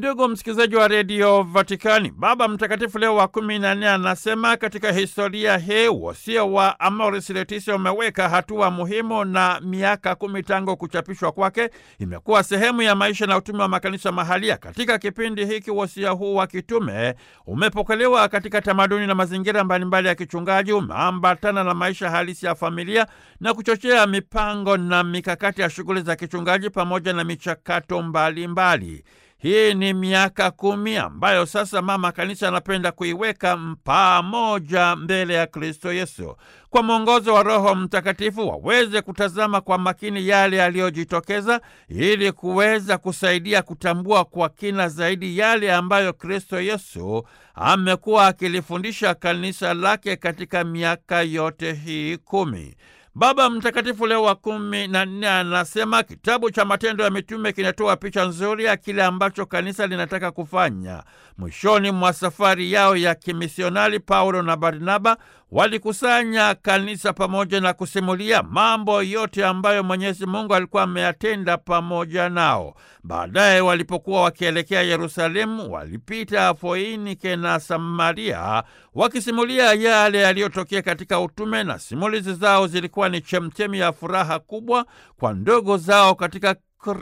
Ndugu msikilizaji wa redio Vatikani, Baba Mtakatifu Leo wa kumi na nne anasema katika historia hii wosia wa Amoris Laetitia umeweka hatua muhimu, na miaka kumi tangu kuchapishwa kwake imekuwa sehemu ya maisha na utume wa makanisa mahalia. Katika kipindi hiki wosia huu wa kitume umepokelewa katika tamaduni na mazingira mbalimbali ya kichungaji, umeambatana na maisha halisi ya familia na kuchochea mipango na mikakati ya shughuli za kichungaji pamoja na michakato mbalimbali mbali. Hii ni miaka kumi ambayo sasa mama kanisa anapenda kuiweka pamoja mbele ya Kristo Yesu. Kwa mwongozo wa Roho Mtakatifu waweze kutazama kwa makini yale yaliyojitokeza ili kuweza kusaidia kutambua kwa kina zaidi yale ambayo Kristo Yesu amekuwa akilifundisha kanisa lake katika miaka yote hii kumi. Baba Mtakatifu Leo wa kumi na nne anasema kitabu cha Matendo ya Mitume kinatoa picha nzuri ya kile ambacho kanisa linataka kufanya. Mwishoni mwa safari yao ya kimisionari, Paulo na Barnaba walikusanya kanisa pamoja na kusimulia mambo yote ambayo Mwenyezi Mungu alikuwa ameyatenda pamoja nao. Baadaye walipokuwa wakielekea Yerusalemu, walipita Foinike na Samaria wakisimulia yale yaliyotokea katika utume, na simulizi zao zilikuwa ni chemchemi ya furaha kubwa kwa ndogo zao katika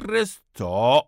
Kristo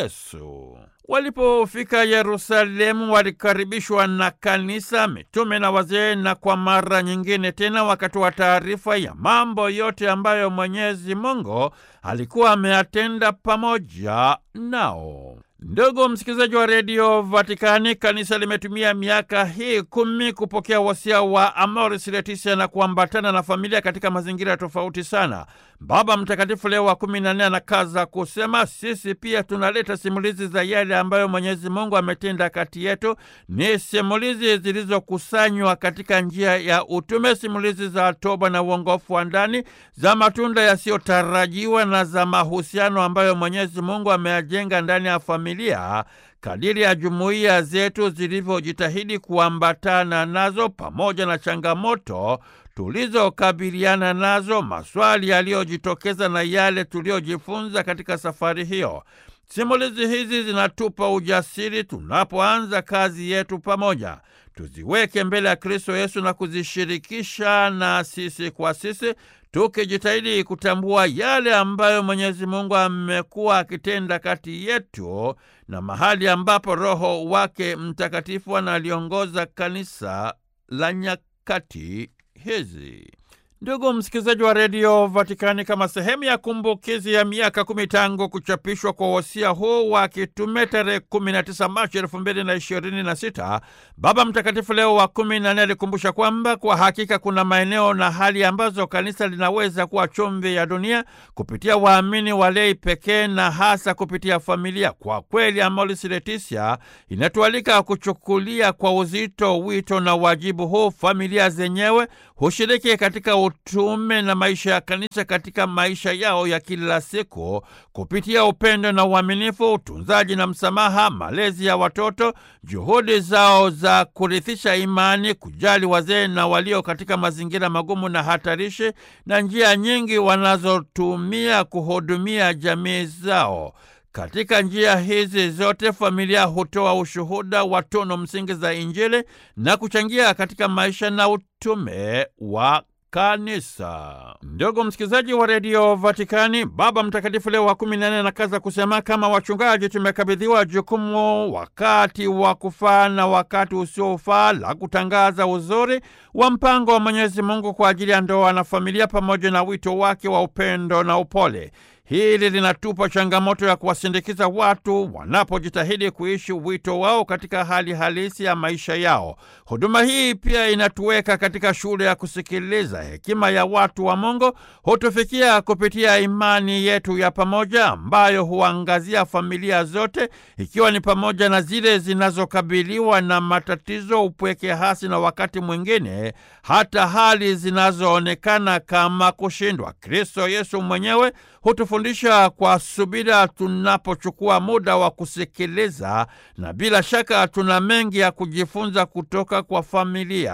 Yesu. Walipofika Yerusalemu walikaribishwa na kanisa, mitume na wazee, na kwa mara nyingine tena wakatoa taarifa ya mambo yote ambayo Mwenyezi Mungu alikuwa ameyatenda pamoja nao. Ndugu msikilizaji wa redio Vatikani, kanisa limetumia miaka hii kumi kupokea wasia wa Amoris Laetitia na kuambatana na familia katika mazingira tofauti sana. Baba Mtakatifu Leo wa kumi na nne anakaza kusema, sisi pia tunaleta simulizi za yale ambayo Mwenyezi Mungu ametenda kati yetu. Ni simulizi zilizokusanywa katika njia ya utume, simulizi za toba na uongofu wa ndani, za matunda yasiyotarajiwa na za mahusiano ambayo Mwenyezi Mungu ameyajenga ndani ya familia kadiri ya jumuiya zetu zilivyojitahidi kuambatana nazo, pamoja na changamoto tulizokabiliana nazo, maswali yaliyojitokeza na yale tuliyojifunza katika safari hiyo. Simulizi hizi zinatupa ujasiri tunapoanza kazi yetu pamoja. Tuziweke mbele ya Kristo Yesu na kuzishirikisha na sisi kwa sisi, tukijitahidi kutambua yale ambayo Mwenyezi Mungu amekuwa akitenda kati yetu na mahali ambapo Roho wake Mtakatifu analiongoza kanisa la nyakati hizi. Ndugu msikilizaji wa redio Vatikani, kama sehemu ya kumbukizi ya miaka kumi tangu kuchapishwa kwa wosia huu wa kitume tarehe 19 Machi elfu mbili na ishirini na sita, Baba Mtakatifu Leo wa kumi na nne alikumbusha kwamba kwa hakika kuna maeneo na hali ambazo kanisa linaweza kuwa chumvi ya dunia kupitia waamini walei pekee na hasa kupitia familia. Kwa kweli, Amoris Laetitia inatualika kuchukulia kwa uzito wito na wajibu huu. Familia zenyewe hushiriki katika utume na maisha ya kanisa katika maisha yao ya kila siku kupitia upendo na uaminifu, utunzaji na msamaha, malezi ya watoto, juhudi zao za kurithisha imani, kujali wazee na walio katika mazingira magumu na hatarishi, na njia nyingi wanazotumia kuhudumia jamii zao. Katika njia hizi zote familia hutoa ushuhuda wa tunu msingi za Injili na kuchangia katika maisha na utume wa kanisa. Ndugu msikilizaji wa redio Vatikani, Baba Mtakatifu Leo wa kumi na nne anakaza kusema, kama wachungaji tumekabidhiwa jukumu wakati wa kufaa na wakati usiofaa la kutangaza uzuri wa mpango wa Mwenyezi Mungu kwa ajili ya ndoa na familia pamoja na wito wake wa upendo na upole. Hili linatupa changamoto ya kuwasindikiza watu wanapojitahidi kuishi wito wao katika hali halisi ya maisha yao. Huduma hii pia inatuweka katika shule ya kusikiliza. Hekima ya watu wa Mungu hutufikia kupitia imani yetu ya pamoja ambayo huangazia familia zote, ikiwa ni pamoja na zile zinazokabiliwa na matatizo, upweke hasi na wakati mwingine hata hali zinazoonekana kama kushindwa. Kristo Yesu mwenyewe hutufundisha kwa subira tunapochukua muda wa kusikiliza, na bila shaka tuna mengi ya kujifunza kutoka kwa familia.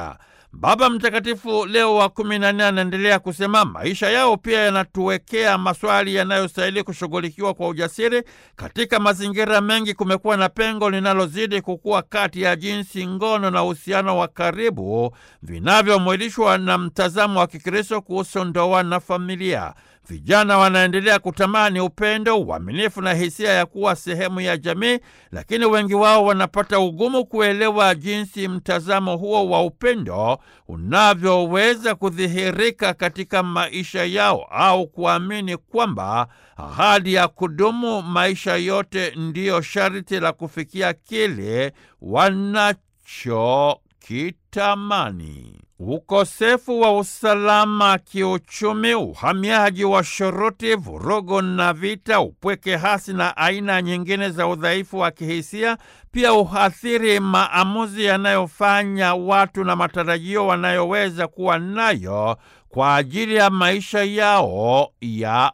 Baba Mtakatifu Leo wa kumi na nne anaendelea kusema maisha yao pia yanatuwekea maswali yanayostahili kushughulikiwa kwa ujasiri. Katika mazingira mengi kumekuwa na pengo linalozidi kukua kati ya jinsi ngono na uhusiano wa karibu vinavyomwilishwa na mtazamo wa Kikristo kuhusu ndoa na familia. Vijana wanaendelea kutamani upendo, uaminifu na hisia ya kuwa sehemu ya jamii, lakini wengi wao wanapata ugumu kuelewa jinsi mtazamo huo wa upendo unavyoweza kudhihirika katika maisha yao au kuamini kwamba ahadi ya kudumu maisha yote ndiyo sharti la kufikia kile wanachokitamani. Ukosefu wa usalama kiuchumi, uhamiaji wa shuruti, vurugu na vita, upweke hasi na aina nyingine za udhaifu wa kihisia pia uhathiri maamuzi yanayofanya watu na matarajio wanayoweza kuwa nayo kwa ajili ya maisha yao ya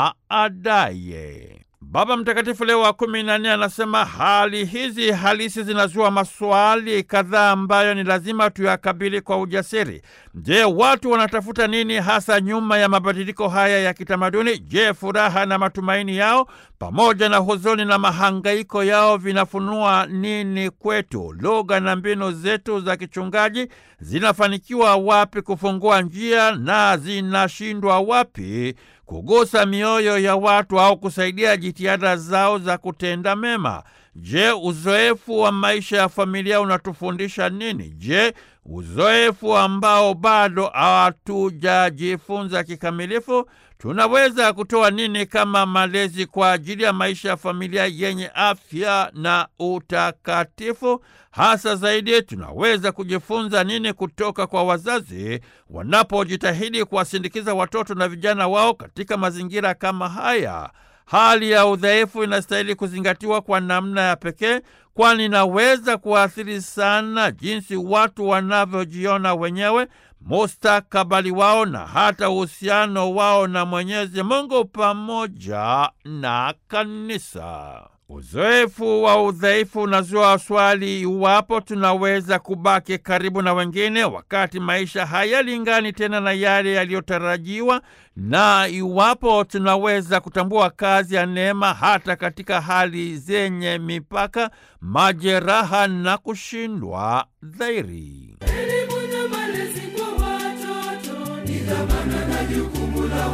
baadaye. Baba Mtakatifu Leo wa kumi na nne anasema hali hizi halisi zinazua maswali kadhaa ambayo ni lazima tuyakabili kwa ujasiri. Je, watu wanatafuta nini hasa nyuma ya mabadiliko haya ya kitamaduni? Je, furaha na matumaini yao pamoja na huzuni na mahangaiko yao vinafunua nini kwetu? Lugha na mbinu zetu za kichungaji zinafanikiwa wapi kufungua njia na zinashindwa wapi kugusa mioyo ya watu au kusaidia jitihada zao za kutenda mema? Je, uzoefu wa maisha ya familia unatufundisha nini? Je, uzoefu ambao bado hatujajifunza kikamilifu tunaweza kutoa nini kama malezi kwa ajili ya maisha ya familia yenye afya na utakatifu? Hasa zaidi, tunaweza kujifunza nini kutoka kwa wazazi wanapojitahidi kuwasindikiza watoto na vijana wao katika mazingira kama haya? Hali ya udhaifu inastahili kuzingatiwa kwa namna ya pekee, kwani inaweza kuathiri sana jinsi watu wanavyojiona wenyewe, mustakabali wao na hata uhusiano wao na Mwenyezi Mungu pamoja na kanisa. Uzoefu wa udhaifu unazua swali iwapo tunaweza kubaki karibu na wengine wakati maisha hayalingani tena na yale yaliyotarajiwa, na iwapo tunaweza kutambua kazi ya neema hata katika hali zenye mipaka, majeraha na kushindwa dhairi. Elimu na malezi kwa watoto ni dhamana na jukumu la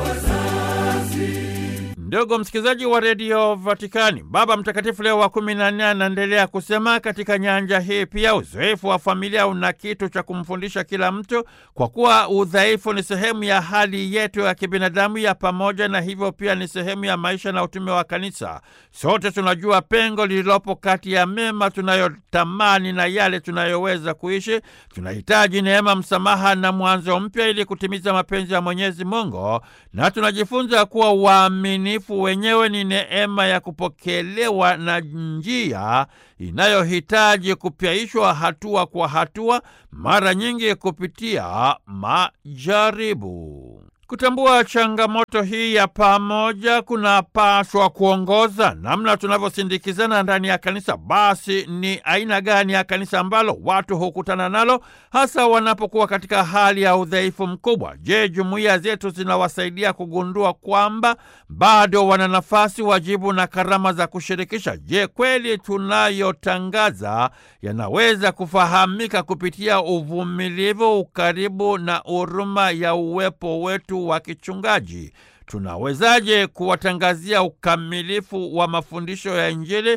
wazazi. Ndugu msikilizaji wa redio Vatikani, Baba Mtakatifu Leo wa kumi na nne anaendelea kusema katika nyanja hii pia uzoefu wa familia una kitu cha kumfundisha kila mtu, kwa kuwa udhaifu ni sehemu ya hali yetu ya kibinadamu ya pamoja, na hivyo pia ni sehemu ya maisha na utume wa Kanisa. Sote tunajua pengo lililopo kati ya mema tunayotamani na yale tunayoweza kuishi. Tunahitaji neema, msamaha na mwanzo mpya ili kutimiza mapenzi ya Mwenyezi Mungu, na tunajifunza kuwa uaminifu wenyewe ni neema ya kupokelewa na njia inayohitaji kupyaishwa hatua kwa hatua, mara nyingi kupitia majaribu. Kutambua changamoto hii ya pamoja kunapaswa kuongoza namna tunavyosindikizana ndani ya kanisa. Basi ni aina gani ya kanisa ambalo watu hukutana nalo hasa wanapokuwa katika hali ya udhaifu mkubwa? Je, jumuiya zetu zinawasaidia kugundua kwamba bado wana nafasi, wajibu na karama za kushirikisha? Je, kweli tunayotangaza yanaweza kufahamika kupitia uvumilivu, ukaribu na huruma ya uwepo wetu wa kichungaji? Tunawezaje kuwatangazia ukamilifu wa mafundisho ya Injili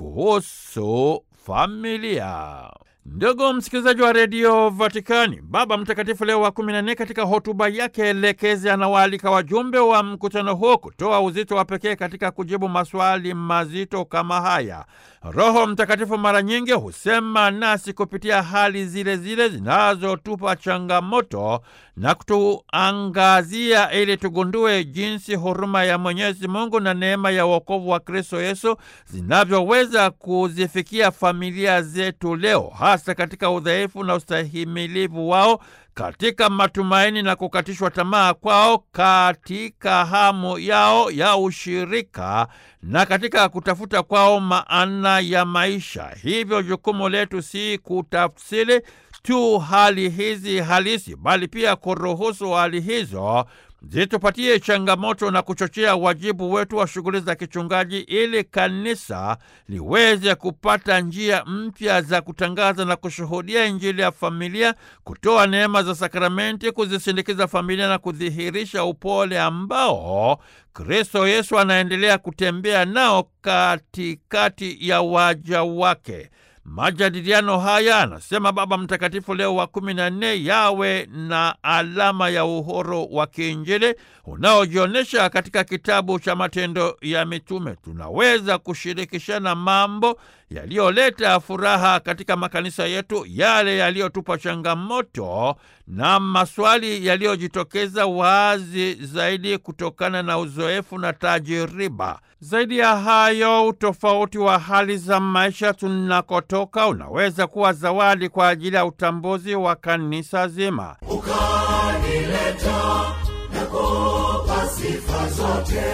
kuhusu familia? Ndugu msikilizaji wa redio Vatikani, Baba Mtakatifu Leo wa kumi na nne katika hotuba yake elekezi anawaalika wajumbe wa mkutano huo kutoa uzito wa pekee katika kujibu maswali mazito kama haya. Roho Mtakatifu mara nyingi husema nasi kupitia hali zile zile zinazotupa changamoto na kutuangazia ili tugundue jinsi huruma ya Mwenyezi Mungu na neema ya wokovu wa Kristo Yesu zinavyoweza kuzifikia familia zetu leo, hasa katika udhaifu na ustahimilivu wao, katika matumaini na kukatishwa tamaa kwao, katika hamu yao ya ushirika na katika kutafuta kwao maana ya maisha. Hivyo jukumu letu si kutafsiri tu hali hizi halisi, bali pia kuruhusu hali hizo zitupatie changamoto na kuchochea wajibu wetu wa shughuli za kichungaji ili kanisa liweze kupata njia mpya za kutangaza na kushuhudia Injili ya familia, kutoa neema za sakramenti, kuzisindikiza familia na kudhihirisha upole ambao Kristo Yesu anaendelea kutembea nao katikati ya waja wake. Majadiliano haya, anasema Baba Mtakatifu Leo wa kumi na nne, yawe na alama ya uhuru wa kiinjili unaojionyesha katika kitabu cha Matendo ya Mitume. Tunaweza kushirikishana mambo yaliyoleta furaha katika makanisa yetu, yale yaliyotupa changamoto na maswali yaliyojitokeza wazi zaidi kutokana na uzoefu na tajiriba. Zaidi ya hayo, utofauti wa hali za maisha tunakotoka unaweza kuwa zawadi kwa ajili ya utambuzi wa kanisa zima. ukanileta na kupa sifa zote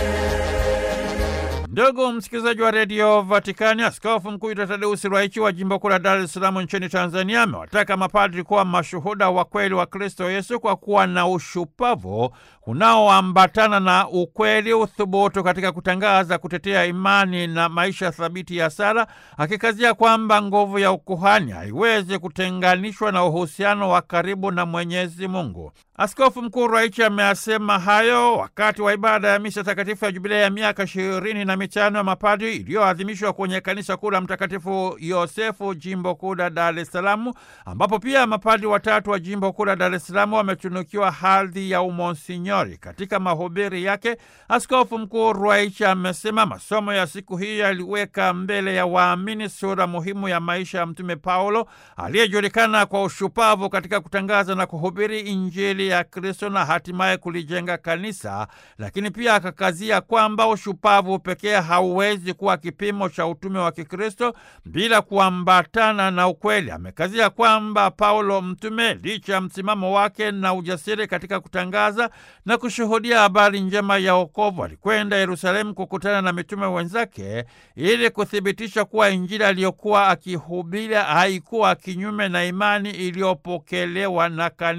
Ndugu msikilizaji wa redio Vatikani, askofu mkuu Yuda Tadeusi Ruwaichi wa jimbo kuu la Dar es Salaam nchini Tanzania amewataka mapadri kuwa mashuhuda wa kweli wa Kristo Yesu kwa kuwa na ushupavu unaoambatana na ukweli, uthubutu katika kutangaza, kutetea imani na maisha thabiti ya sala, akikazia kwamba nguvu ya ukuhani haiwezi kutenganishwa na uhusiano wa karibu na Mwenyezi Mungu. Askofu mkuu Ruwaichi ameyasema hayo wakati wa ibada ya misa takatifu ya jubilei ya miaka ishirini na mitano ya mapadri iliyoadhimishwa kwenye kanisa kuu la Mtakatifu Yosefu, jimbo kuu la Dar es Salaam, ambapo pia mapadri watatu wa jimbo kuu la Dar es Salaam wametunukiwa hadhi ya umonsinyori. Katika mahubiri yake, askofu mkuu Ruwaichi amesema masomo ya siku hii yaliweka mbele ya waamini sura muhimu ya maisha ya Mtume Paulo aliyejulikana kwa ushupavu katika kutangaza na kuhubiri Injili ya Kristo na hatimaye kulijenga kanisa, lakini pia akakazia kwamba ushupavu pekee hauwezi kuwa kipimo cha utume wa Kikristo bila kuambatana na ukweli. Amekazia kwamba Paulo mtume, licha ya msimamo wake na ujasiri katika kutangaza na kushuhudia habari njema ya wokovu, alikwenda Yerusalemu kukutana na mitume wenzake ili kuthibitisha kuwa Injili aliyokuwa akihubiri haikuwa kinyume na imani iliyopokelewa na kanisa.